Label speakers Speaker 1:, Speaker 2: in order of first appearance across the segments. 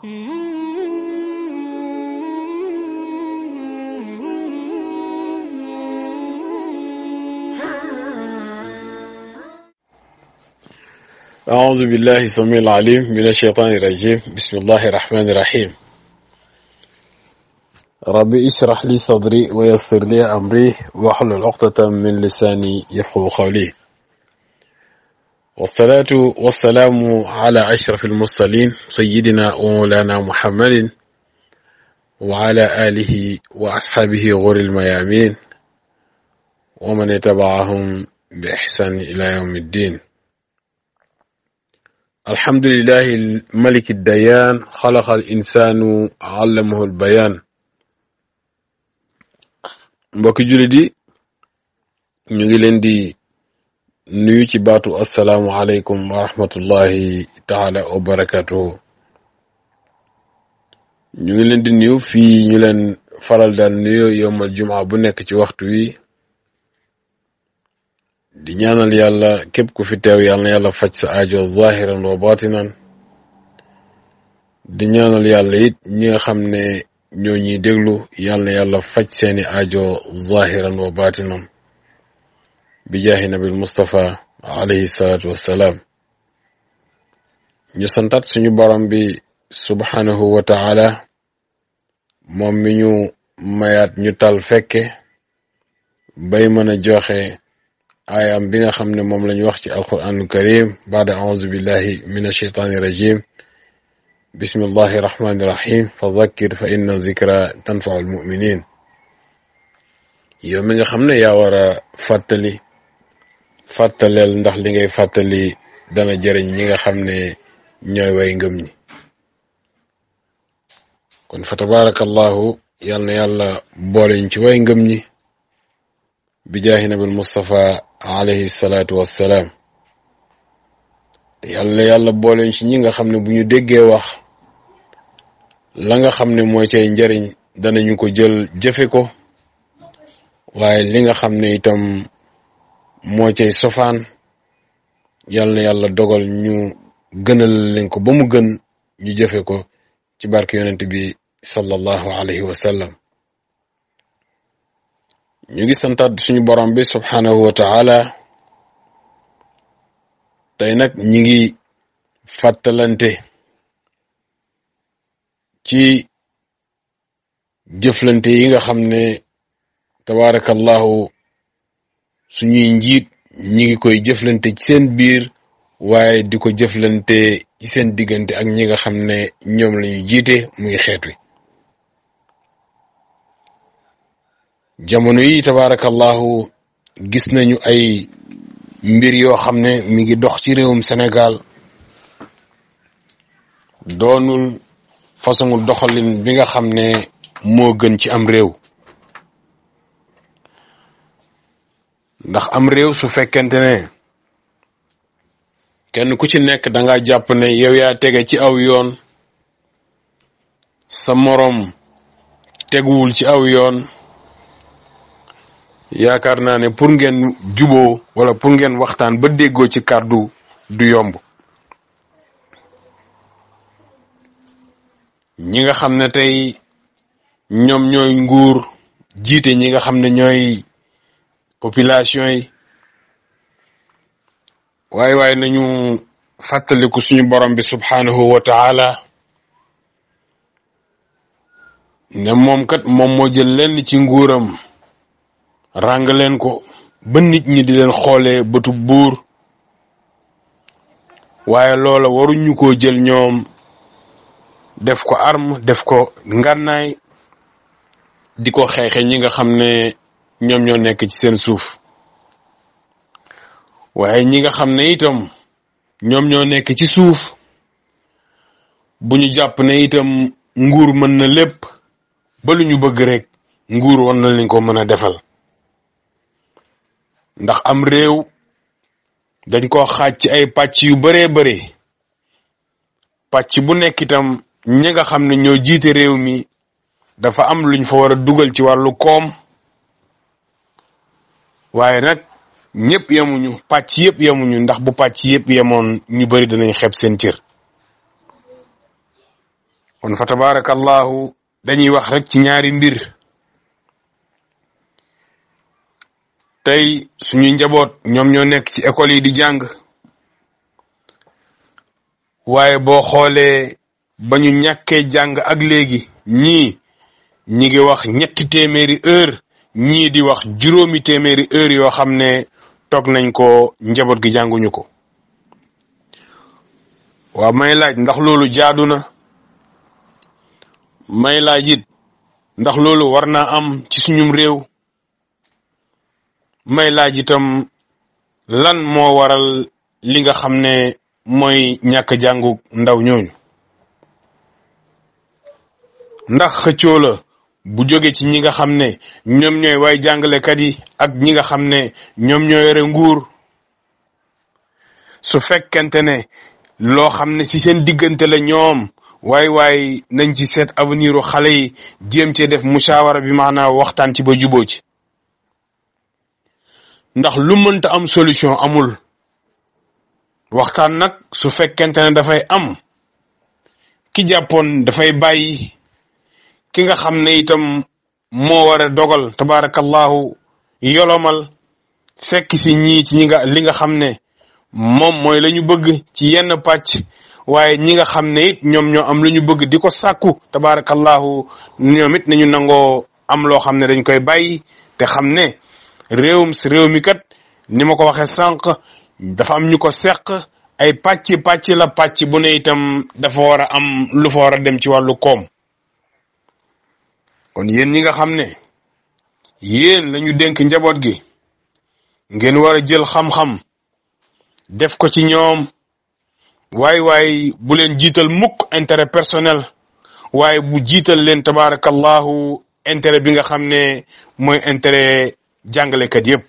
Speaker 1: أعوذ بالله السميع العليم من الشيطان الرجيم بسم الله الرحمن الرحيم ربي اشرح لي صدري ويسر لي أمري واحلل عقدة من لساني يفقه قولي والصلاة والسلام على أشرف المرسلين سيدنا ومولانا محمد وعلى آله وأصحابه غر الميامين ومن يتبعهم بإحسان إلى يوم الدين الحمد لله الملك الديان خلق الإنسان علمه البيان mbokki jullit yi ñu ngi leen di nuyu ci baatu asalaamu aleykum wa rahmatullahi taala wa barakatuhu ñu ngi leen di nuyu fii ñu leen faral daan nuyu yowmal jumaa bu nekk ci waxtu wi di ñaanal yàlla képp ku fi teew yàlla na yàlla faj sa aajo zahiran wa batinan di ñaanal yàlla it ñi nga xam ne ñoo ñuy déglu yàlla na yàlla faj seeni aajo zahiran wa batinan bi jaahi nabil Mustafa alayhi salaatu wassalaam ñu santat suñu borom bi subhanahu wa taala moom mi ñu mayaat ñu tal fekke bay mën a joxe aayam bi nga xam ne moom lañu wax ci alquranul karim baada auzu billahi min asheytaani rajim bismillahi rahmani rahim fa dhakkir fa inna zikra tanfau almuminin yow mi nga xam ne yaa war a fàttali fàttaleel ndax li ngay fàttali dana jëriñ ñi nga xam ne ñooy way ngëm ñi kon fa tabarakallahu yal na yàlla booleñ ci way ngëm ñi bi jaahi nabil Mustafa alayhi salaatu wassalaam te yàlla yàlla booleen ci ñi nga xam ne bu ñu déggee wax la nga xam ne mooy cay njariñ danañu ko jël jëfe ko waaye li nga xam ne itam moo cay sofaan yàlla na yàlla dogal ñu gënal leen ko ba mu gën ñu jëfe ko ci barke yonent bi sallallahu alayhi wa sallam ñu ngi santaat suñu borom bi subhanahu wa taala tey nag ñi ngi fàttalante ci jëflante yi nga xam ne tabarakallahu suñuy njiit ñi ngi koy jëflante ci seen biir waaye di ko jëflante ci seen diggante ak ñi nga xam ne ñoom lañu jiite muy xeet wi jamono yi tabarakallahu gis nañu ay mbir yoo xam ne mi ngi dox ci réewum Sénégal doonul façon doxalin bi nga xam ne moo gën ci am réew ndax am réew su fekkente ne kenn ku ci nekk da nga jàpp ne yow yaa tege ci aw yoon sa moroom teguwul ci aw yoon yaakaar naa ne pour ngeen juboo wala pour ngeen waxtaan ba déggoo ci kàddu du yomb ñi nga xam ne tey ñoom ñooy nguur jiite ñi nga xam ne ñooy population yi waaye waaye nañu fàttaliku suñu borom bi subhanahu wa taala ne moom kat moom moo jël lenn ci nguuram ràng leen ko ba nit ñi di leen xoolee bëtu buur waaye loola waruñu ko jël ñoom def ko arme def ko ngànnaay di ko xeexe ñi nga xam ne ñoom ñoo nekk ci seen suuf waaye ñi nga xam ne itam ñoom ñoo nekk ci suuf bu ñu jàpp ne itam nguur mën na lépp ba lu ñu bëgg rek nguur war na leen ko mën a defal ndax am réew dañ ko xaaj ci ay pàcc yu baree bare pàcc bu nekk itam ñi nga xam ne ñoo jiite réew mi dafa am luñ fa war a dugal ci wàllu koom waaye nag ñëpp yemuñu pàcc yëpp yemuñu ndax bu pàcc yëpp yemoon ñu bari danañ xeeb seen cër kon fa tabarakallahu dañuy wax rek ci ñaari mbir tey suñu njaboot ñoom ñoo nekk ci école yi di jàng waaye boo xoolee ba ñu ñàkkee jàng ak léegi ñii ñi ngi wax ñetti téeméeri heure ñii di wax juróomi téeméeri heure yoo xam ne toog nañ ko njaboot gi jànguñu ko waaw may laaj ndax loolu jaadu na may laaj it ndax loolu war naa am ci suñum réew may laaj itam lan moo waral li nga xam ne mooy ñàkk jàngu ndaw ñooñu ndax xëccoo la bu jóge ci ñi nga xam ne ñoom ñooy waay jàngalekat yi ak ñi nga xam ne ñoom ñoo yore nguur su fekkente ne loo xam ne ci seen diggante la ñoom waay waay nañ ci seet avenir u xale yi jéem cee def mushawara bi maanaam waxtaan ci ba juboo ci ndax lu mënta am solution amul waxtaan nag su fekkente ne dafay am ki jàppoon dafay bàyyi ki nga xam ne itam moo war a dogal tabarakallahu yolomal fekk si ñii ci ñi nga li nga xam ne moom mooy la ñu bëgg ci yenn pàcc waaye ñi nga xam ne it ñoom ñoo am lu ñu bëgg di ko sàkku tabarakallahu ñoom it nañu nangoo am loo xam ne dañ koy bàyyi te xam ne réewum si réew mi kat ni ma ko waxee sànq dafa am ñu ko seq ay pàcc pàcc la pàcc bu ne itam dafa war a am lu fa war a dem ci wàllu koom kon yéen ñi nga xam ne yéen lañu dénk njaboot gi ngeen war a jël xam-xam def ko ci ñoom waay waay bu leen jiital mukk intérêt personnel waaye bu jiital leen tabarakallahu intérêt bi nga xam ne mooy intérêt jàngalekat yépp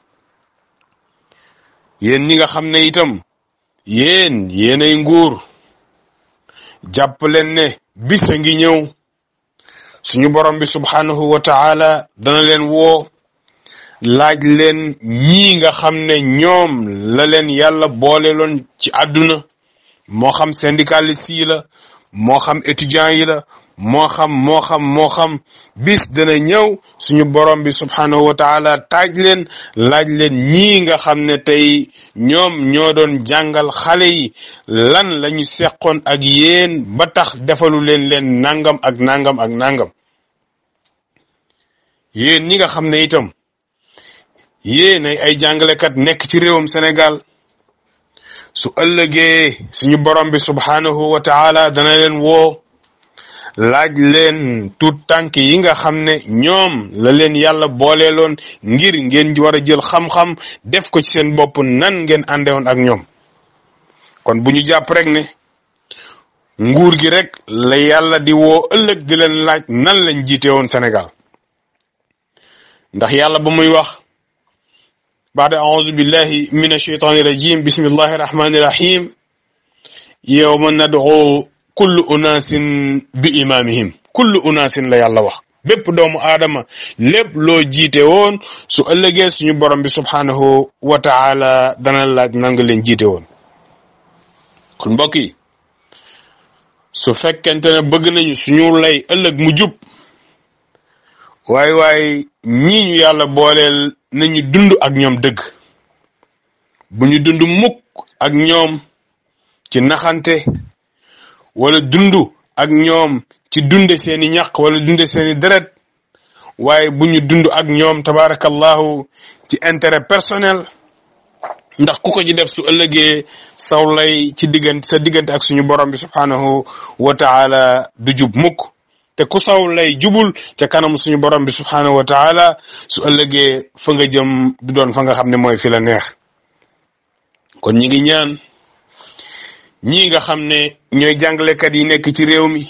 Speaker 1: yéen ñi nga xam ne itam yéen yéenay nguur jàpp leen ne bis a ngi ñëw suñu borom bi subhanahu wa taala dana leen woo laaj leen ñii nga xam ne ñoom la leen yàlla booleloon ci àdduna moo xam syndicaliste yi la moo xam étudiant yi la moo xam moo xam moo xam bis dana ñëw suñu borom bi subhanahu wa taala taaj leen laaj leen ñii nga xam ne tey ñoom ñoo doon jàngal xale yi lan la ñu seqoon ak yéen ba tax defalu leen leen nangam ak nangam ak nangam yéen ñi nga xam ne itam yéen ay ay jàngalekat nekk ci réewum Sénégal su ëllëgee suñu borom bi subhanahu wa taala dana leen woo laaj leen tuut tànk yi nga xam ne ñoom la leen yàlla booleeloon ngir ngeen war a jël xam-xam def ko ci seen bopp nan ngeen àndewoon ak ñoom kon bu ñu jàpp rek ne nguur gi rek la yàlla di woo ëllëg di leen laaj nan lañ jiite woon Sénégal ndax yàlla ba muy wax baada auzu billahi min ashaytani rajim bismillahi rahmani rahim yawma nad'u kullu unaasin bi imaamihim kullu unaasin la yàlla wax bépp doomu aadama lépp loo jiite woon su ëllëgee suñu borom bi subhanahu wa taala dana laaj nanga leen jiite woon kon mbokk yi su fekkente ne bëgg nañu suñu lay ëllëg mu jub waaye waaye ñii ñu yàlla booleel nañu dund ak ñoom dëgg bu ñu dund mukk ak ñoom ci naxante wala dundu ak ñoom ci dunde seeni ñaq wala dunde seeni deret waaye bu ñu dund ak ñoom tabarakallahu ci intérêt personnel ndax ku ko ci def su ëllëgee saw lay ci diggante sa diggante ak suñu borom bi subhanahu wa taala du jub mukk te ku saw lay jubul ca kanam suñu borom bi subhanahu wa taala su ëllëgee fa nga jëm du doon fa nga xam ne mooy fi la neex kon ñi ngi ñaan ñii nga xam ne ñooy jàngalekat yi nekk ci réew mi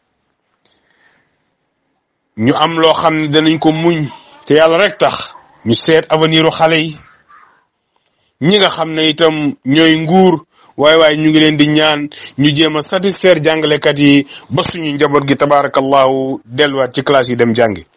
Speaker 1: ñu am loo xam ne danañ ko muñ te yàlla rek tax ñu seet avenir u xale yi ñi nga xam ne itam ñooy nguur waaye waaye ñu ngi leen di ñaan ñu jéem a satisfaire jàngalekat yi ba suñu njaboot gi tabarakallahu delluwaat ci classe yi dem jàngi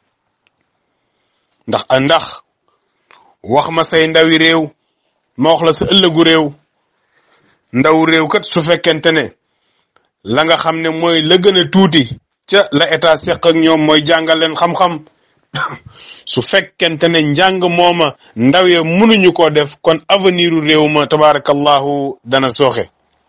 Speaker 1: ndax ndax wax ma say ndawi réew ma wax la sa ëllëgu réew ndaw réew kat su fekkente ne la nga xam ne mooy la gën a tuuti ca la état seq ak ñoom mooy jàngal leen xam-xam su fekkente ne njàng mooma ndaw ya mënuñu koo def kon avenir u réew ma tabaarakallahu dana sooxe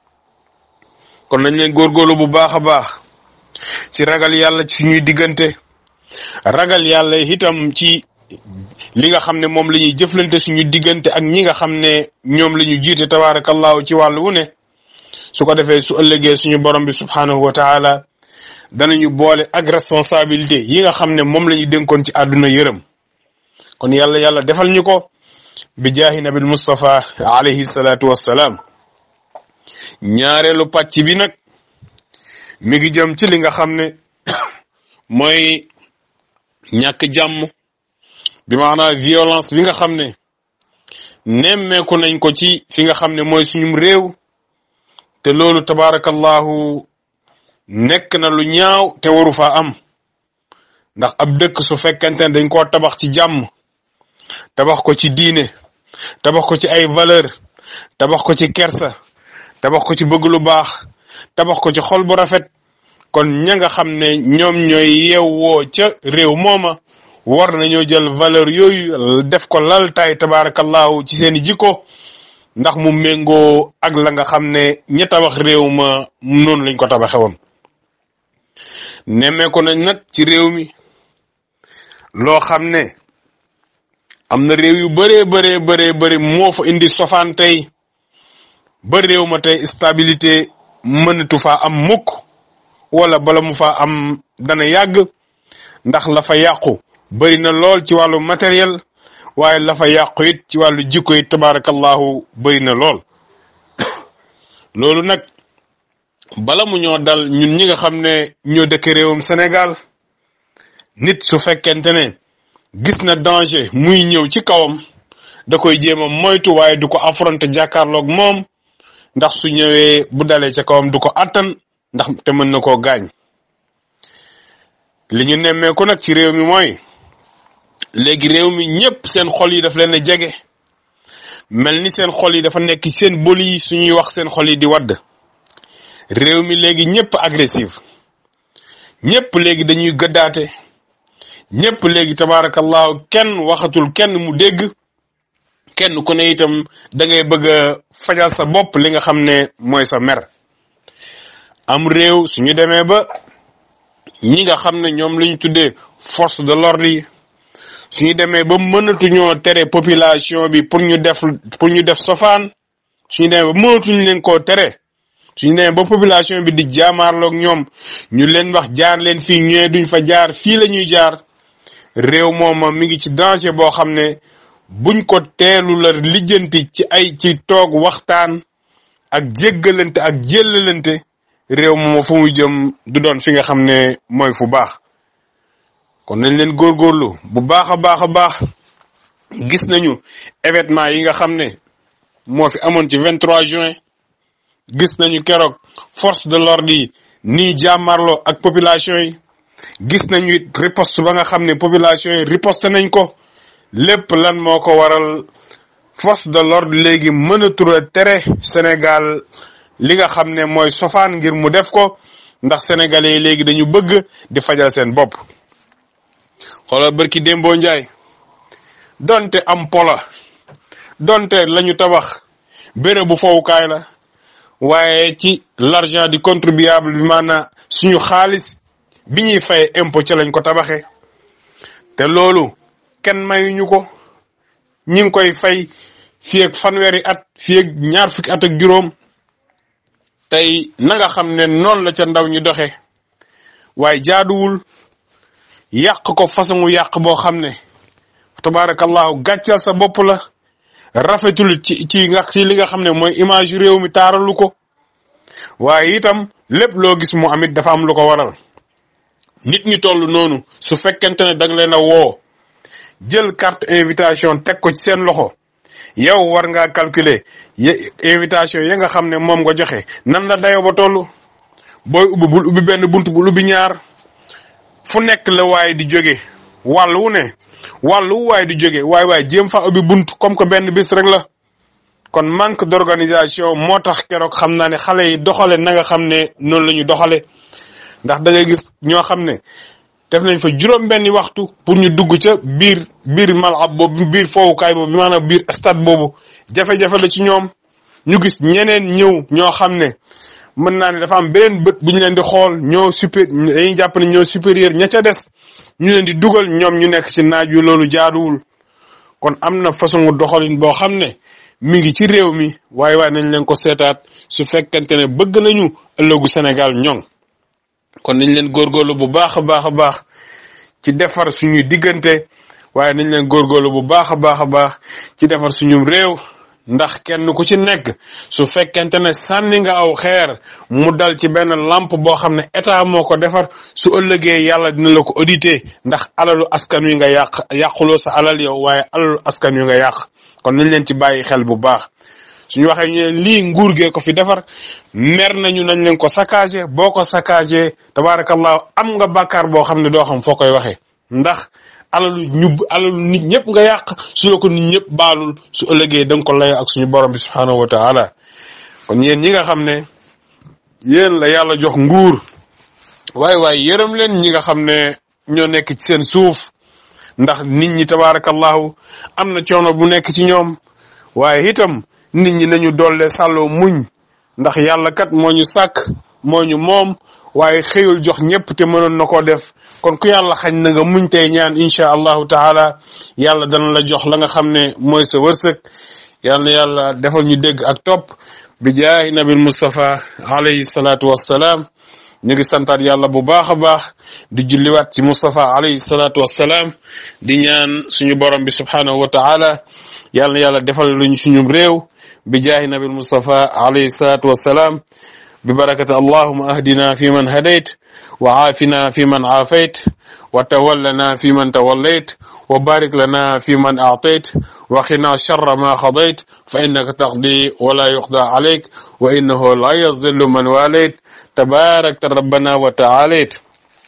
Speaker 1: kon nañ leen góorgóorlu bu baax a baax ci ragal yàlla ci suñuy diggante ragal yàlla itam ci li nga xam ne moom la ñuy jëflante suñu diggante ak ñi nga xam ne ñoom la ñu jiite tabaarakallahu ci wàllu wu ne su ko defee su ëllëgee suñu borom bi subhaanahu wa taala danañu boole ak responsabilité yi nga xam ne moom la ñu dénkoon ci àdduna yërëm kon yàlla yàlla defal ñu ko bi jaahi nabil Mustafa alayhi salaatu wassalaam ñaareelu pàcc bi nag mi ngi jëm ci li nga xam ne mooy ñàkk jàmm bi maanaam violence bi nga xam ne nemmeeku nañ ko ci fi nga xam ne mooy suñum réew te loolu tabaarakallahu nekk na lu ñaaw te waru faa am ndax ab dëkk su fekkente ne dañ koo tabax ci jàmm tabax ko ci diine tabax ko ci ay valeur tabax ko ci kersa tabax ko ci bëgg lu baax tabax ko ci xol bu rafet kon ña nga xam ne ñoom ñooy yeewoo ca réew mooma war nañoo jël valeur yooyu def ko laltaay tabaarakallahu ci seeni jikko ndax mu méngoo ak la nga xam ne ña tabax réew ma noonu lañ ko tabaxe woon nemmeeku nañ nag ci réew mi loo xam ne am na réew yu bëree bëree bëree bëri moo fa indi sofaan tey ba réew ma tey stabilité mënatu faa am mukk wala bala mu faa am dana yàgg ndax la fa yàqu bëri na lool ci wàllu matériel waaye la fa yàqu it ci wàllu jikko it tabaarakallahu bëri na lool loolu nag bala mu ñoo dal ñun ñi nga xam ne ñoo dëkk réewum Sénégal nit su fekkente ne gis na danger muy ñëw ci kawam da koy jéem a moytu waaye du ko affronter jàkkaarloog moom ndax su ñëwee bu dalee ca kawam du ko attan ndax te mën na koo gaañ li ñu nemmeeku nag ci réew mi mooy léegi réew mi ñëpp seen xol yi daf leen a jege mel ni seen xol yi dafa nekk seen boli yi suñuy wax seen xol yi di wadd réew mi léegi ñëpp agressif ñëpp léegi dañuy gëddaate ñëpp léegi tabaarakallahu kenn waxatul kenn mu dégg kenn ku ne itam da ngay bëgg a fajal sa bopp li nga xam ne mooy sa mer am réew suñu demee ba ñi nga xam ne ñoom la ñu tuddee force de l'ordre yi suñu demee ba mënatuñoo tere population bi pour ñu def pour ñu def sofaan suñu demee ba mënatuñu leen koo tere suñu demee ba population bi di jaamaarloog ñoom ñu leen wax jaar leen fii ñëwee duñ fa jaar fii la ñuy jaar réew mooma mi ngi ci danger boo xam ne buñ ko teelu la lijjanti ci ay ci toog waxtaan ak jéggalante ak jéllalante réew mooma fu muy jëm du doon fi nga xam ne mooy fu baax kon nañ leen góorgóorlu bu baax a baax a baax gis nañu événement yi nga xam ne moo fi amoon ci 23 juin gis nañu keroog force de l'ordre yi nii jàmmarloo ak population yi gis nañu it riposte ba nga xam ne population yi riposte nañ ko lépp lan moo ko waral force de l'ordre léegi mënatul a tere Sénégal li nga xam ne mooy sofaan ngir mu def ko ndax sénégalais yi léegi dañu bëgg di fajal seen bopp xoolal barki Dembo Njaay donte am pola donte lañu tabax béréb bu fowukaay la waaye ci l'argent du contribuable bi maanaam suñu xaalis bi ñuy fay impôt ca lañ ko tabaxee te loolu kenn mayuñu ko ñi ngi koy fay fii ak fanweeri at fii ak ñaar fukki at ak juróom tey na nga xam ne noonu la ca ndaw ñi doxe waaye jaaduwul yàq ko façon yàq boo xam ne tabaarakallahu gàccal sa bopp la rafetul ci ci nga ci li nga xam ne mooy image yu réew mi taaralu ko waaye itam lépp loo gis mu amit dafa am lu ko waral nit ñi toll noonu su fekkente ne danga leen a woo jël carte invitation teg ko ci seen loxo yow war ngaa calculer invitation ya nga xam ne moom nga joxe nan la dayoo ba toll booy ubbi bul ubbi benn bunt bul ubbi ñaar fu nekk la waaye di jóge wàll wu ne wàll wu waaye di jóge waaye waaye jéem fa ubbi bunt comme que benn bis rek la
Speaker 2: kon manque d'organisation moo tax keroog xam naa ne xale yi doxale na nga xam ne noonu la ñu doxale ndax da ngay gis ñoo xam ne def nañ fa juróom benni waxtu pour ñu dugg ca biir biir malab boobu biir foowukaay boobu maanaam biir stade boobu jafe-jafe la ci ñoom ñu gis ñeneen ñëw ñoo xam ne mën naa ne dafa am beneen bët bu ñu leen di xool ñoo super dañuy jàpp ne ñoo supérieur ña ca des ñu leen di dugal ñoom ñu nekk ci naaj wi loolu jaaduwul kon am na façon doxalin boo xam ne mi ngi ci réew mi waaye waaye nañ leen ko seetaat su fekkente ne bëgg nañu ëllëgu Sénégal ñoŋ kon nañ leen góorgóorlu bu baax a baax a baax ci defar suñuy diggante waaye nañ leen góorgóorlu bu baax a baax a baax ci defar suñu réew ndax kenn ku ci nekk su fekkente ne sànni nga aw xeer mu dal ci benn lampe boo xam ne état moo ko defar su ëllëgee yàlla dina la ko auditer ndax alalu askan wi nga yàq yàquloo sa alal yow waaye alalu askan wi nga yàq kon nañ leen ci bàyyi xel bu baax suñu waxee ñu ne lii nguur gee ko fi defar mer nañu nañ leen ko saccagé boo ko saccagé tabaarakallahu am nga bàkkaar boo xam ne doo xam foo koy waxee ndax alalu ñu alalu nit ñëpp nga yàq su la ko nit ñëpp baalul su ëllëgee da nga ko lay ak suñu borom bi subhaanahu wa taala kon yéen ñi nga xam ne yéen la yàlla jox nguur waaye waaye yërëm leen ñi nga xam ne ñoo nekk ci seen suuf ndax nit ñi tabaarakallahu am na coono bu nekk ci ñoom waaye itam nit ñi nañu dolle sàlloo muñ ndax yàlla kat moo ñu sàkk moo ñu moom waaye xëyul jox ñëpp te mënoon na koo def kon ku yàlla xañ na nga muñ tey ñaan incha allahu taala yàlla dana la jox la nga xam ne mooy sa wërsëg yàlla na yàlla defal ñu dégg ak topp bi jaahi nabil Mustafa alayhi salaatu wassalaam ñu ngi santaat yàlla bu baax a baax di julliwaat ci Mustafa alayhi salaatu wassalaam di ñaan suñu borom bi subhaanahu wa taala yàlla na yàlla defal luñ suñu réew bi jaahi nabil Mustafa alayhi salaatu wassalaam bi barakati allahuma ahdina fi man hadayt wa aafina fi man aafayt wa tawallana fi man tawallayt wa barik lana fi man aatayt wa qina sharra ma qadayt fa innaka taqdi wa la yuqda alayk wa innahu la yazillu man walayt tabarakta rabbana wa taalayt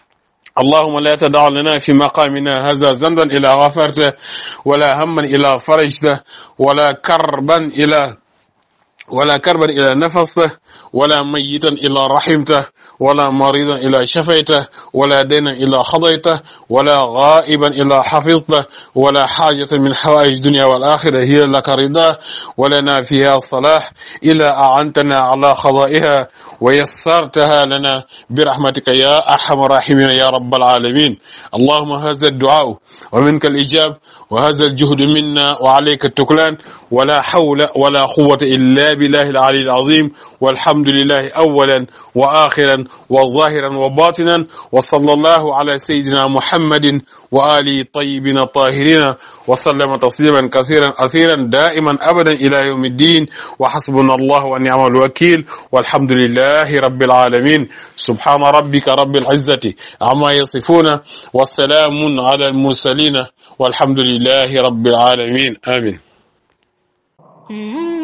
Speaker 2: اللهم لا تدع لنا في مقامنا هذا ذنبا إلا غفرته ولا هما إلا فرجته ولا كربا إلى ولا كربا إلى نفسه ولا ميتا إلا رحمته ولا مريضا إلا شفيته ولا دينا إلا خضيته ولا غائبا إلا حفظته ولا حاجة من حوائج الدنيا والآخرة هي لك رضاه ولنا فيها الصلاح إلا أعنتنا على قضائها ويسرتها لنا برحمتك يا أرحم الراحمين يا رب العالمين اللهم هذا الدعاء ومنك الإجاب وهذا الجهد منا وعليك التكلان ولا حول ولا قوة إلا بالله العلي العظيم والحمد لله أولا وآخرا وظاهرا وباطنا وصلى الله على سيدنا محمد وآله الطيبين الطاهرين وسلم تسليما كثيرا أثيرا دائما أبدا إلى يوم الدين وحسبنا الله ونعم الوكيل والحمد لله رب العالمين سبحان ربك رب العزة عما يصفون والسلام على المرسلين والحمد لله رب العالمين آمين
Speaker 3: Mm-hmm.